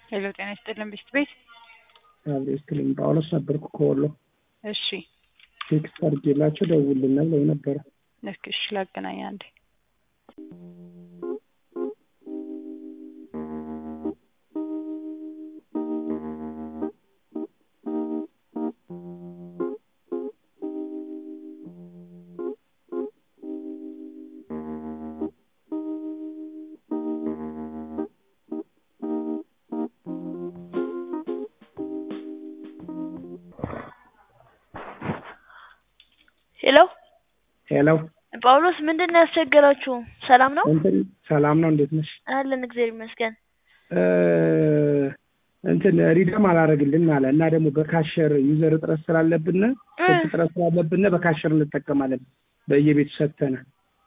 ሄሎ ጤና ይስጥልን ብስት ቤት አብሬ ስትልኝ ጳውሎስ ነበርኩ ከወሎ እሺ ቴክስት አድርጌላቸው ደውልልናል ብለው ነበረ። ልክ እሺ ላገናኝ አንዴ ሄሎ ሄሎ ጳውሎስ ምንድን ነው ያስቸገራችሁ? ሰላም ነው እንትን ሰላም ነው፣ እንዴት ነሽ? አለን እግዚአብሔር ይመስገን። እ እንትን ሪደም አላረግልን አለ እና ደግሞ በካሸር ዩዘር እጥረት ስላለብን ስልክ እጥረት ስላለብን በካሸር እንጠቀማለን በየቤቱ ሰጥተናል።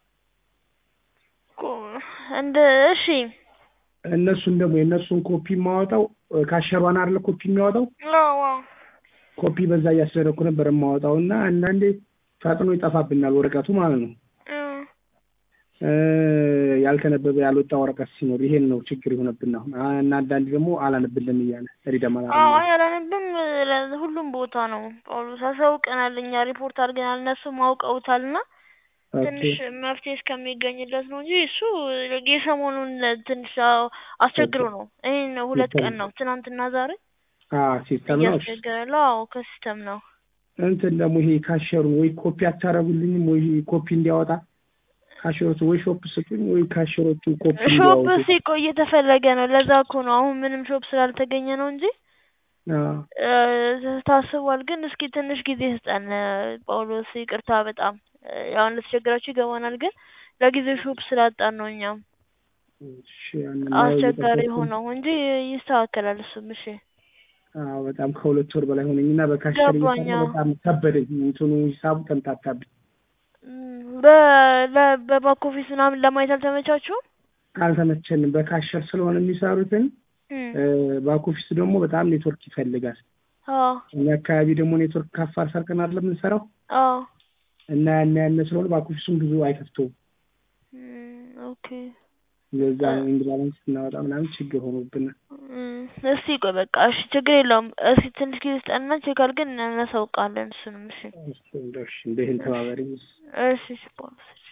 ቆ- እንደ እሺ እነሱን ደግሞ የእነሱን ኮፒ የማወጣው ካሸሯን አይደለ ኮፒ የሚያወጣው አዎ አዎ። ኮፒ በዛ እያስደረግኩ ነበር የማወጣው እና አንዳንዴ ፈጥኖ ይጠፋብናል ወረቀቱ ማለት ነው። እ እ ያልተነበበ ያልወጣ ወረቀት ሲኖር ይሄን ነው ችግር የሆነብን አሁን እና አንዳንዴ ደግሞ አላነብልን እያለ ሪደም አዎ አላረግልን ያላነብም ለ- ሁሉም ቦታ ነው ጳውሎስ አሳውቀናል። እኛ ሪፖርት አድርገናል። እነሱም አውቀውታል እና ትንሽ መፍትሄ እስከሚገኝለት ነው እንጂ እሱ የሰሞኑን ትንሽ አዎ አስቸግሮ ነው። ይሄን ሁለት ቀን ነው ትናንትና ዛሬ ሲስተም ነው። እያስቸገረ ነው። አዎ ከሲስተም ነው። እንትን ደግሞ ይሄ ካሸሩን ወይ ኮፒ አታረጉልኝም ወይ ኮፒ እንዲያወጣ ካሸሮቹ ወይ ሾፕ ስጡኝ ወይ ካሸሮቹ ኮፒ ሾፕ እንዲያወጡ ሲቆይ እየተፈለገ ነው። ለዛ እኮ ነው አሁን ምንም ሾፕ ስላልተገኘ ነው እንጂ አዎ። እ ታስቧል። ግን እስኪ ትንሽ ጊዜ ስጠን ጳውሎስ፣ ይቅርታ በጣም እ ያው እንደተቸገራችሁ ይገባናል። ግን ለጊዜው ሾፕ ስላጣን ነው እኛም እሺ፣ ያንን አስቸጋሪ እየጠበቅኩ ነው። ሆነው እንጂ ይስተካከላል እሱም። እሺ አዎ በጣም ከሁለት ወር በላይ ሆነኝ እና በካሸር ገባኝ። እየሰራሁ አዎ። በጣም ከበደኝ። እንትኑ ሂሳቡ ተምታታብኝ። እም፣ በ- ለ- በባክ ኦፊስ ምናምን ለማየት አልተመቻችሁም? አልተመቸንም። በካሸር ስለሆነ የሚሰሩትን እም፣ እ ባክ ኦፊስ ደግሞ በጣም ኔትወርክ ይፈልጋል። አዎ እኛ አካባቢ ደግሞ ኔትወርክ ከአፋር ሰርቀን አይደለም የምንሰራው አዎ። እና ያን ያን ስለሆነ ባክ ኦፊሱም ብዙ አይከፍተውም። እም፣ ኦኬ ለዛ ነው ኢንግላንድ ስናወጣ ምናምን ችግር ሆኖብናል። እም፣ እስቲ ቆይ በቃ እሺ፣ ችግር የለውም። እስኪ ትንሽ ጊዜ ስጠንና ቼክ አድርገን እናሳውቃለን እሱንም። እሺ እሺ እንደው እሺ እንደ ይህን ተባበሪ እሺ እሺ ጳውሎስ